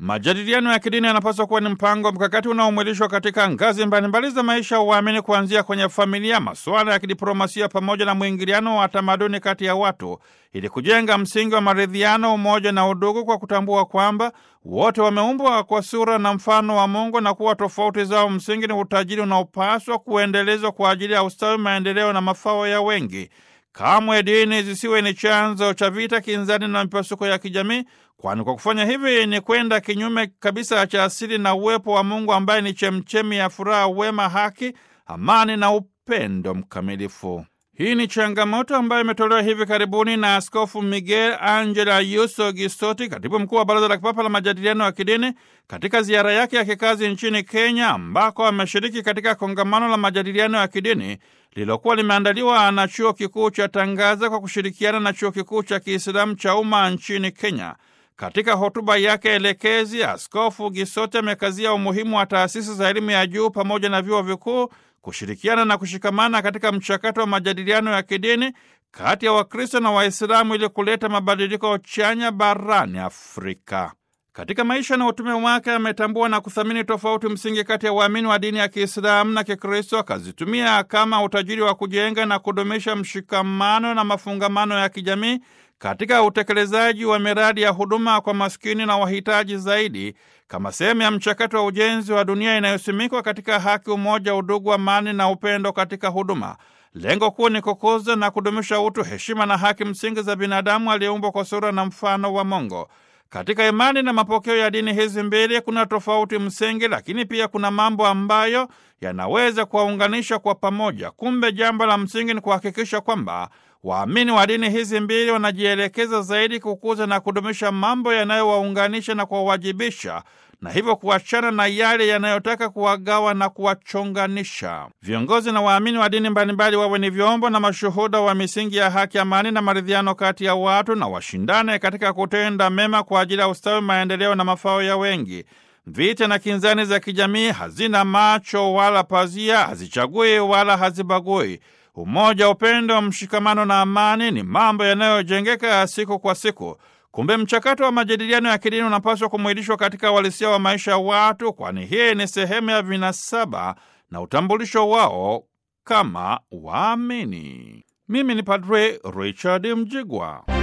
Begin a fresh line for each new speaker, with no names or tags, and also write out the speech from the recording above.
Majadiliano ya kidini yanapaswa kuwa ni mpango mkakati unaomwilishwa katika ngazi mbalimbali za maisha ya uamini, kuanzia kwenye familia, masuala ya kidiplomasia, pamoja na mwingiliano wa tamaduni kati ya watu, ili kujenga msingi wa maridhiano, umoja na udugu, kwa kutambua kwamba wote wameumbwa kwa sura na mfano wa Mungu na kuwa tofauti zao msingi ni utajiri unaopaswa kuendelezwa kwa ajili ya ustawi, maendeleo na mafao ya wengi. Kamwe dini zisiwe ni chanzo cha vita, kinzani na mipasuko ya kijamii, kwani kwa kufanya hivi ni kwenda kinyume kabisa cha asili na uwepo wa Mungu ambaye ni chemchemi ya furaha, wema, haki, amani na upendo mkamilifu. Hii ni changamoto ambayo imetolewa hivi karibuni na Askofu Miguel Angela Yuso Gisoti, katibu mkuu wa Baraza la Kipapa la Majadiliano ya Kidini, katika ziara yake ya kikazi nchini Kenya, ambako ameshiriki katika kongamano la majadiliano ya kidini lililokuwa limeandaliwa na Chuo Kikuu cha Tangaza kwa kushirikiana na Chuo Kikuu cha Kiislamu cha Umma nchini Kenya. Katika hotuba yake elekezi, Askofu Gisoti amekazia umuhimu wa taasisi za elimu ya juu pamoja na vyuo vikuu kushirikiana na kushikamana katika mchakato wa majadiliano ya kidini kati ya Wakristo na Waislamu ili kuleta mabadiliko chanya barani Afrika. Katika maisha na utume wake ametambua na kuthamini tofauti msingi kati ya waamini wa dini ya Kiislamu na Kikristo, akazitumia kama utajiri wa kujenga na kudumisha mshikamano na mafungamano ya kijamii katika utekelezaji wa miradi ya huduma kwa maskini na wahitaji zaidi kama sehemu ya mchakato wa ujenzi wa dunia inayosimikwa katika haki, umoja, udugu, amani na upendo katika huduma. Lengo kuu ni kukuza na kudumisha utu, heshima na haki msingi za binadamu aliyeumbwa kwa sura na mfano wa Mungu. Katika imani na mapokeo ya dini hizi mbili kuna tofauti msingi, lakini pia kuna mambo ambayo yanaweza kuwaunganisha kwa pamoja. Kumbe jambo la msingi ni kuhakikisha kwamba waamini wa dini hizi mbili wanajielekeza zaidi kukuza na kudumisha mambo yanayowaunganisha na kuwawajibisha na hivyo kuachana na yale yanayotaka kuwagawa na kuwachonganisha. Viongozi na waamini wa dini mbalimbali wawe ni vyombo na mashuhuda wa misingi ya haki, amani na maridhiano kati ya watu, na washindane katika kutenda mema kwa ajili ya ustawi, maendeleo na mafao ya wengi. Vita na kinzani za kijamii hazina macho wala pazia, hazichagui wala hazibagui. Umoja, upendo, mshikamano na amani ni mambo yanayojengeka siku kwa siku. Kumbe mchakato wa majadiliano ya kidini unapaswa kumwilishwa katika uhalisia wa maisha ya watu, kwani hii ni sehemu ya vinasaba na utambulisho wao kama waamini. Mimi ni Padre Richard Mjigwa.